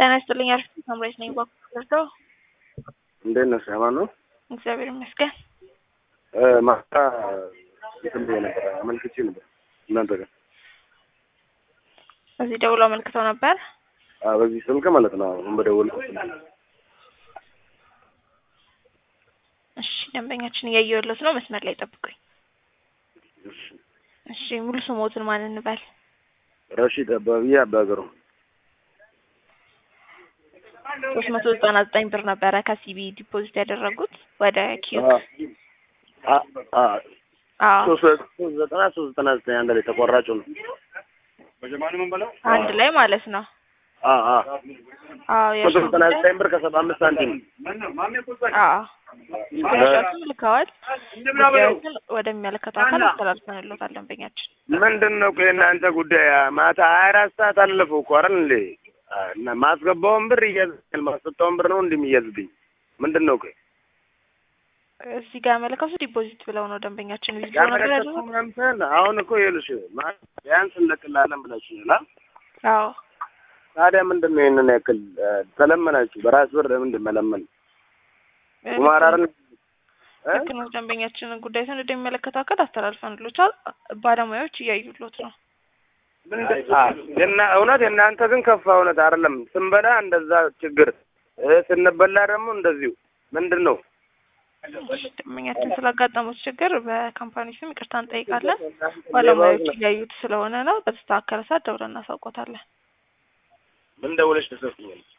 ጤና ይስጥልኝ። አሪፍ ሳምራዊት ነኝ። ባኩ እንዴት ነሽ? አማን ነው? እግዚአብሔር ይመስገን። ማታ እንትን ብዬ ነበር አመልክቼ ነበር እናንተ ጋር እዚህ ደውሎ አመልክተው ነበር። አዎ፣ በዚህ ስልክ ማለት ነው። አሁን በደወልኩት ስልክ እሺ፣ ደንበኛችን እያየሁለት ነው። መስመር ላይ ጠብቁኝ። እሺ። እሺ፣ ሙሉ ስሞትን ማን እንበል? ረሺድ አባብዬ አባገሩ ሶስት መቶ ዘጠና ዘጠኝ ብር ነበረ ከሲቢ ዲፖዚት ያደረጉት ወደ ኪዩክ። አዎ ሶስት ዘጠና ሶስት ዘጠና ዘጠኝ አንድ ላይ ተቆራጩ ነው። አንድ ላይ ማለት ነው። አዎ አዎ አዎ ሶስት የእርሱን ዘጠና ጉዳይ ዘጠኝ ብር ከሰባ አምስት ሳንቲም አዎ ስክሪንሾቱን ልከዋል። ጉዳዮችን ወደሚመለከተው አካል አስተላልፈንሎታል ደንበኛችን። ምንድን ነው ቆይ እናንተ ጉዳይ ማታ ሀያ አራት ሰዓት አለፈው እኮ አይደል እንዴ? እና ማስገባውን ብር እያዝብኝ ማስወጣውን ብር ነው እንደሚያዝብኝ ምንድን ነው ቆይ እዚህ ጋር ያመለከቱ ዲፖዚት ብለው ነው ደንበኛችን ቪዲዮ ነገር ያመለከቱ ያደረጉት። ምናምን አሁን እኮ ይኸውልሽ ማለት ቢያንስ እንለቅላለን ብላችሁኛል። አዎ ታዲያ ምንድን ነው ይሄንን ያክል እ፣ ተለመናችሁ? በራስ ብር ምንድን መለመን ጉማራርን እ? ልክ ነው። ደንበኛችንን ጉዳይ ሰን ወደሚመለከተው አካል አስተላልፈንሎታል። ባለሙያዎች እያዩሎት ነው። ምንድን አ፣ የና እውነት የእናንተ ግን ከፋ እውነት አይደለም። ስንበላ እንደዛ ችግር እ፣ ስንበላ ደግሞ እንደዚሁ ምንድን ነው ደንበኛችን ስላጋጠሙት ችግር በካምፓኒ ስም ይቅርታ እንጠይቃለን። ባለሙያዎች እያዩት ስለሆነ ነው። በተስተካከለ ሰዓት ደውለን እናሳውቆታለን። ምን ደውለሽ ተሰጥኛል